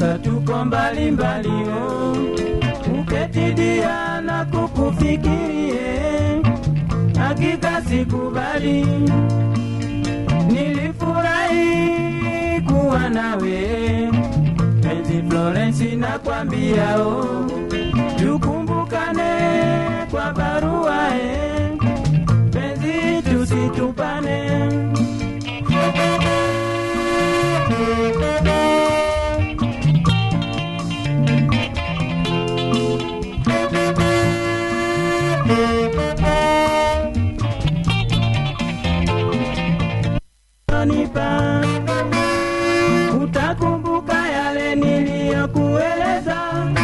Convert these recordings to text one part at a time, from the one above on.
sasa tuko mbali mbali oh. uketidia na kukufikirie hakika sikubali nilifurahi kuwa nawe penzi Florence nakwambia oh. tukumbukane kwa barua eh. penzi tusitupane nipa utakumbuka yale niliyokueleza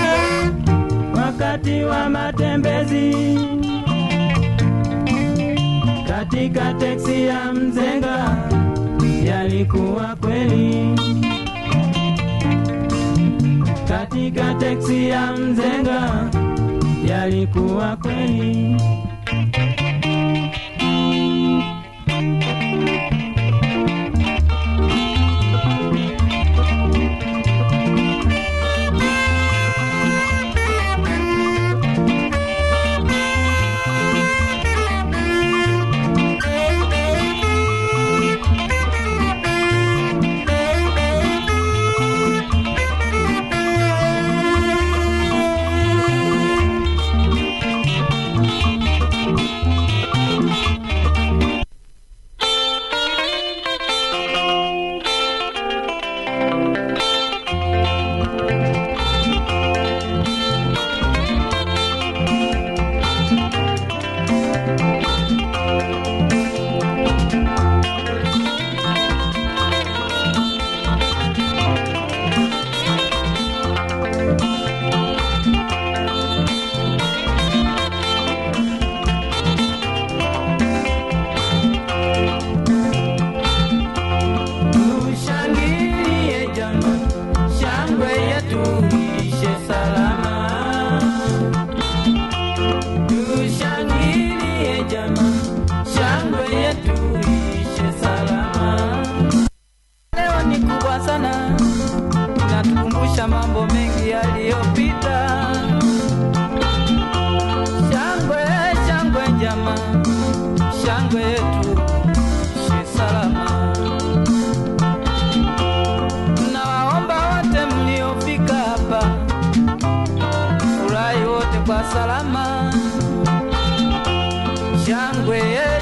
wakati wa matembezi katika teksi ya mzenga yalikuwa kweli katika teksi ya mzenga yalikuwa kweli Tushangilie jama, shangwe yetu ishe salama. Tushangilie jama, shangwe yetu ishe salama. Leo ni kubwa sana, inatukumbusha mambo mengi yaliyopita. Shangwe, shangwe jama, shangwe yetu ishe salama. Nawaomba wote mliofika hapa, furahi wote kwa salama. Shangwe